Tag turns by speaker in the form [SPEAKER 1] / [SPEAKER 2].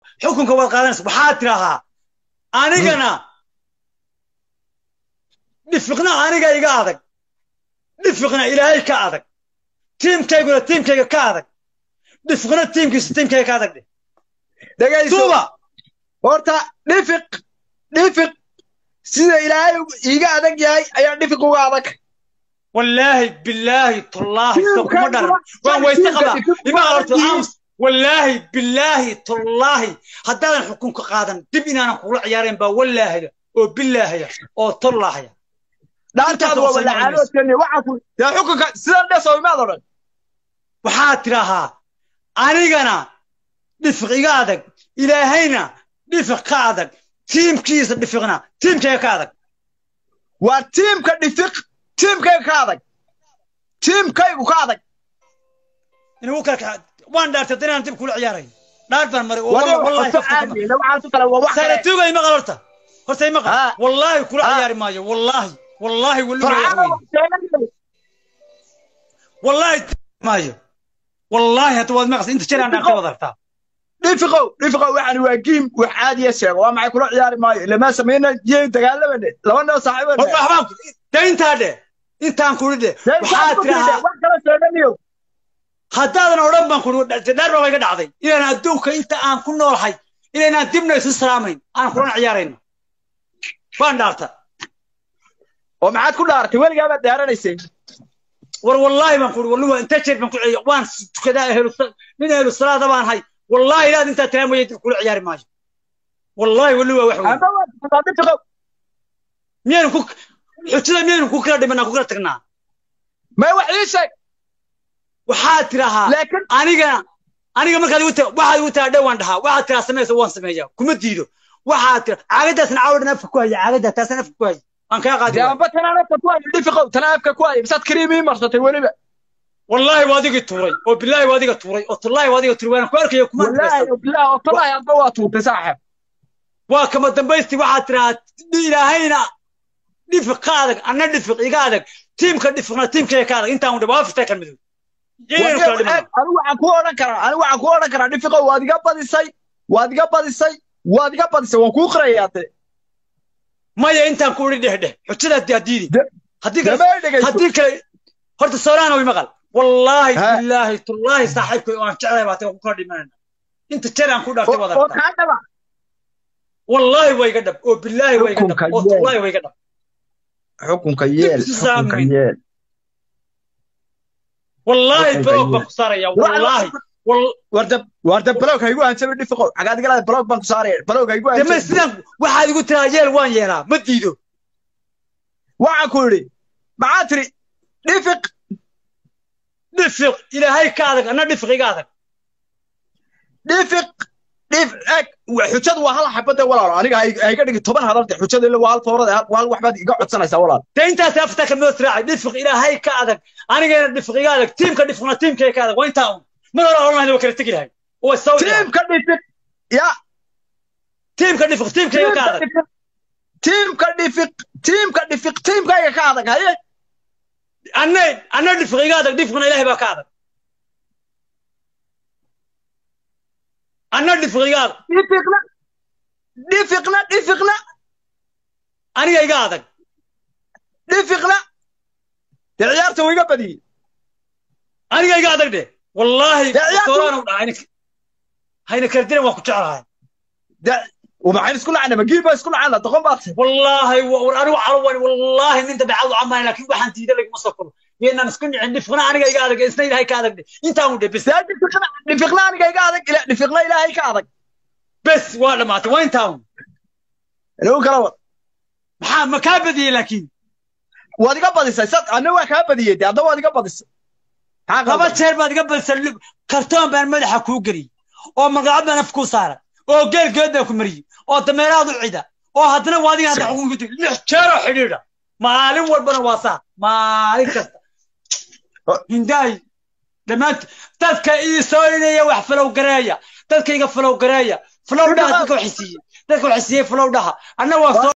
[SPEAKER 1] xukunka waad qaadanaysa waxaad tidaahaa anigana dhifiqna aniga iga adag dhifiqna ilaahay ka adag tiimkayguna tiimkayga ka adag dhifiqna tiimkiisa tiimkayga ka adag
[SPEAKER 2] dhegayso
[SPEAKER 1] duuba
[SPEAKER 2] horta dhifiq dhifiq sida ilaahay iiga adag yahay ayaa dhifiq uga adag
[SPEAKER 1] wallaahi billaahi tullaahi
[SPEAKER 2] Tiimka
[SPEAKER 1] soo kuma dharan
[SPEAKER 2] kuma-
[SPEAKER 1] waan weyse qabaa
[SPEAKER 2] tiimka
[SPEAKER 1] ima
[SPEAKER 2] kuma
[SPEAKER 1] horta
[SPEAKER 2] yihiin.
[SPEAKER 1] aamus wallaahi billaahi tullaahi haddaadan xukunka qaadan dib inaanan kugula ciyaarayn baa wallaahaya oo billaahaya oo tullaahaya
[SPEAKER 2] dhaantaadu waa wada caanoodkani waxaa ku dee xukunka sidan dheso imaad odhan
[SPEAKER 1] waxaad tidaahaa anigana dhifiq iga adag ilaahayna dhifiq ka adag tiimkiisa dhifiqna tiimkayga ka adag
[SPEAKER 2] waa tiimka dhifiq tiimkayga ka adag tiimkaygu ka adag
[SPEAKER 1] inuu kala waan dhaartay haddana inaan dib kula ciyaaray dhaar baan maray oo
[SPEAKER 2] wade
[SPEAKER 1] wallahi
[SPEAKER 2] waxaad
[SPEAKER 1] kafta kama-
[SPEAKER 2] caadiyeena waxaas kale waa wax kale
[SPEAKER 1] saaratuuga ima qal horta horta ima qal
[SPEAKER 2] Ah.
[SPEAKER 1] wallaahi kula
[SPEAKER 2] Ah.
[SPEAKER 1] ciyaari maayo wallaahi wallaahi weli
[SPEAKER 2] farxada waa sheeganaya
[SPEAKER 1] wallaahi maayo wallaahi hadda waad maqas inta jeer aan dhaartay wad aragtaa
[SPEAKER 2] dhifiqow dhifiqow waxaan waa giim wax caadiya sheego waa maxay kula ciyaari maayo ilama samayna yey dagaalamane laba noo saaxiibane
[SPEAKER 1] Hor waxbaan ku- dee intaa dhe intaan kuri dhe waxaad tidaahaa
[SPEAKER 2] wax kala sheeganiyo
[SPEAKER 1] haddaadan odhan baan kuri dhaar baa iga dhacday inaan adduunka inta aan ku noolahay inaynaan dibna isu salaamayn aan kulana ciyaarayno waan dhaarta
[SPEAKER 2] oo maxaad ku dhaartay weligaa baad dhaaranaysay
[SPEAKER 1] war wallaahi baan kuri walli waa inta jeer baan ku celiya waan tukadaa ehlu nin ehlu salaada baan hay wallaahi ilaad intaa tiraa mooye dib kula ciyaari maayo wallaahi walli waa wax weyn
[SPEAKER 2] ama waad tukataa dhifiqow
[SPEAKER 1] miyaynu ku xujada miyaynu ku kala dhimanaa ku kala tagnaa
[SPEAKER 2] may wax ii sheeg
[SPEAKER 1] waxaad tidaahaa
[SPEAKER 2] laakiin
[SPEAKER 1] aniga aniga markaad igu ta- waxaad igu tiraa dhowaan dhahaa waxaad tiraa samaysa waan sameeyaa kuma diido waxaad tira caagadaasna caawadhan afka ku haya caagada taasna afka ku haya aan kaa qaadi
[SPEAKER 2] dee
[SPEAKER 1] waaya.
[SPEAKER 2] amba tanaan afka ku hayo dhifiqow tanaa afka ku hayo misaad kariim ii marsatay weliba
[SPEAKER 1] wallaahi waa adigii tuuray oo bilaahi waa adiga tuuray oo tullaahi waa adiga tuuray waana ku arkaya kuma
[SPEAKER 2] wallaahi
[SPEAKER 1] arkaysa
[SPEAKER 2] bilaah oo talahi adba waa tuurtay saaxib
[SPEAKER 1] waa kama dambaysti waxaad tiraa ilaahayna dhifiq ka adag anna dhifiq iga adag tiimka dhifiqna tiimkayga ka adag intaan udhe waa fitay kan midow yaynu kala dhimanaa
[SPEAKER 2] anigu waxaan ku odhan karaa anigu waxaan ku odhan karaa dhifiqow waad iga badisay waad iga badisay waad iga badisay waan kuu qirayaa de
[SPEAKER 1] maya intaan ku idhi dheh dheh xujadaad diidi
[SPEAKER 2] De-
[SPEAKER 1] haddii kale
[SPEAKER 2] damay dhegayso
[SPEAKER 1] haddii kale horta sooraana way maqal wallaahi
[SPEAKER 2] Ha.
[SPEAKER 1] billaahi tullaahi saaxiibkay oo aan jeclahay baatay waan ku kala dhimanayna inta jeer aan ku dhaartay
[SPEAKER 2] oo
[SPEAKER 1] wada
[SPEAKER 2] oo
[SPEAKER 1] aragtaa
[SPEAKER 2] kaa dhaba
[SPEAKER 1] wallaahi way iga dhab oo billaahi way iga dhab
[SPEAKER 2] Xukunka
[SPEAKER 1] oo
[SPEAKER 2] yeel.
[SPEAKER 1] tullaahi way iga dhab
[SPEAKER 2] xukunka yeel
[SPEAKER 1] Dib isu
[SPEAKER 2] xukunka
[SPEAKER 1] saamin.
[SPEAKER 2] yeel
[SPEAKER 1] wallaahi
[SPEAKER 2] Xukunka
[SPEAKER 1] baloog
[SPEAKER 2] yeel.
[SPEAKER 1] baan ku saaraya wallaahi wal-
[SPEAKER 2] warda warda balog haygu hanjabi dhifiqow xagaad igalaada balog baan ku saaraya balog haygu
[SPEAKER 1] deme
[SPEAKER 2] hanjabi
[SPEAKER 1] sidaan waxaad igu tiraa yeel waan yeelaa ma diido
[SPEAKER 2] waxaan ku idhi maxaa tiri dhifiq
[SPEAKER 1] dhifiq ilaahay ka adag anna dhifiq iga adag
[SPEAKER 2] dhifiq dhif eg wa- xujadu waa hal xabada walaalo aniga hay- hayga dhigi toban hadalde xujada ila waa hal foorada hal waxbaad iga codsanaysaa walaal
[SPEAKER 1] dee intaas afta kalmood raacay dhifiq ilaahay ka adag anigana dhifiq iga adag tiimka dhifiqna tiimkayga ka adag waa intaa un mar hore oran lahayd waa kala tegi lahay oo way sawir
[SPEAKER 2] tiimka dhifiq ya
[SPEAKER 1] tiimka dhifiq tiimkayga ka adag
[SPEAKER 2] tiimka dhifiq tiimka dhifiq tiimkayga ka adag haye
[SPEAKER 1] anna anna dhifiq iga adag dhifiqna ilaahay baa ka adag anna dhifiq iga adag
[SPEAKER 2] dhifiqna dhifiqna dhifiqna
[SPEAKER 1] aniga iga adag
[SPEAKER 2] dhifiqna dee ciyaarta wuu iga badiyey
[SPEAKER 1] aniga iga adag de wallaahi
[SPEAKER 2] Dee ciyaartu-
[SPEAKER 1] sooraan u dhaha hayna hayna kala dilan waan ku jeclahay
[SPEAKER 2] dee ومعين اسكو لعنا ما جيب اسكو لعنا تقوم بات
[SPEAKER 1] wallaahi wa- war anigu calwan wallaahi nin dabeecad u camaan laakiin waxaan diiday laguma soo koro yeenaan isku nicin dhifqna aniga iga adag isna ilaahay ka adag de intaan u dhe bes
[SPEAKER 2] سال دفقنا دفقنا انا قاعد قاعد لا دفقنا الى هيك هذا
[SPEAKER 1] bes waa dhamaatay waa intaan
[SPEAKER 2] لو كلام
[SPEAKER 1] maxaa ma kaa badiyey laakiin
[SPEAKER 2] وادي قبض صد انا واك هبدي دي هذا وادي قبض ها
[SPEAKER 1] laba
[SPEAKER 2] قبض
[SPEAKER 1] jeer baad iga badisay lug- kartoon baan madaxa kuu geliyey oo magacad baan af kuu saaray oo geel geedaan ku mariyey oo dameeraad u cida oo haddana waa adiga hadda xukunka tegi lix jeeroo xidhiidha maalin walbana waa saa maalin kasta hindaay dhammaant dadka ii soorinaya wax falow gareeya dadka iga falow gareeya falow dhaha dadka waxay siiyey dadka waxay siiyey falow dhaha anna waa soo